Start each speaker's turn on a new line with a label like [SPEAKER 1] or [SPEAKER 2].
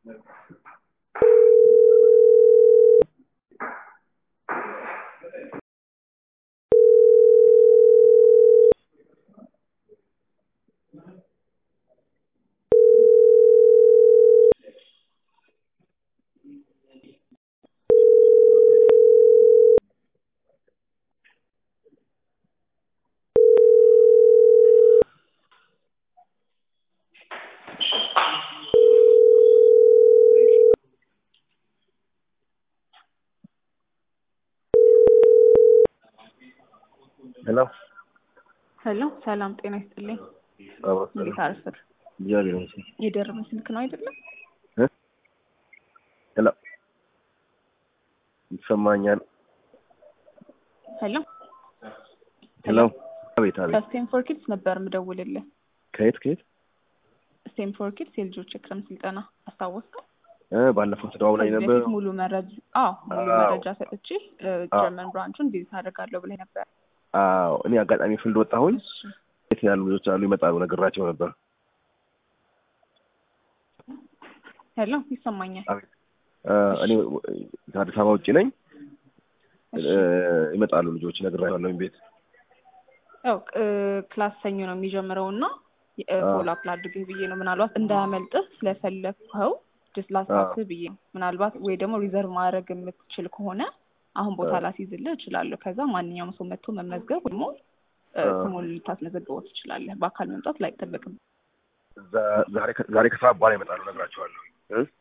[SPEAKER 1] ሄሎ
[SPEAKER 2] ሄሎ ሰላም ጤና ይስጥልኝ። እንዴት አረፈድ?
[SPEAKER 1] እግዚአብሔር ይመስገን።
[SPEAKER 2] የደረመ ስልክ ነው አይደለም?
[SPEAKER 1] ሄሎ ይሰማኛል?
[SPEAKER 2] ሄሎ
[SPEAKER 1] ሄሎ አቤት አቤት።
[SPEAKER 2] ከስቴንፎር ኪድስ ነበር ምደውልልህ።
[SPEAKER 1] ከየት ከየት?
[SPEAKER 2] ስቴንፎር ኪድስ የልጆች የክረምት ስልጠና አስታወስከው?
[SPEAKER 1] እ ባለፈው ተደዋውላኝ
[SPEAKER 2] ከዚህ
[SPEAKER 1] ነበር።
[SPEAKER 2] በፊት ሙሉ መረጃ አዎ ሙሉ
[SPEAKER 1] አዎ።
[SPEAKER 2] መረጃ ሰጥቼ ጀርመን ብራንቹን ቪዚት አደርጋለሁ ብለህ ነበር።
[SPEAKER 1] አዎ እኔ አጋጣሚ ፊልድ ወጣሁኝ።
[SPEAKER 2] እሺ
[SPEAKER 1] የት ያሉ ልጆች አሉ ይመጣሉ ነግራቸው ነበር።
[SPEAKER 2] ሄሎ ይሰማኛል።
[SPEAKER 1] እ እኔ ከአዲስ አበባ ውጭ ነኝ።
[SPEAKER 2] እሺ
[SPEAKER 1] እ ይመጣሉ ልጆች ነግራቸዋለሁ ቤት
[SPEAKER 2] ያው እ ክላስ ሰኞ ነው የሚጀምረው እና
[SPEAKER 1] አዎ።
[SPEAKER 2] ፎሎ አፕ ላድርግህ ብዬ ነው ምናልባት እንዳያመልጥህ ስለፈለግኸው ጀስት ላስታውስህ ብዬ ነው። ምናልባት ወይ ደግሞ ሪዘርቭ ማድረግ የምትችል ከሆነ አሁን ቦታ
[SPEAKER 1] አዎ።
[SPEAKER 2] ላስይዝልህ እችላለሁ። ከዛ ማንኛውም ሰው መጥቶ መመዝገብ ወይ ደግሞ እ
[SPEAKER 1] አዎ።
[SPEAKER 2] ስሙን ልታስመዘግበው ትችላለህ። በአካል መምጣት ላይጠበቅም።
[SPEAKER 1] ዛ- ዛሬ ከ- ዛሬ ከሰዓት በኋላ ይመጣሉ ነግራቸዋለሁ። እ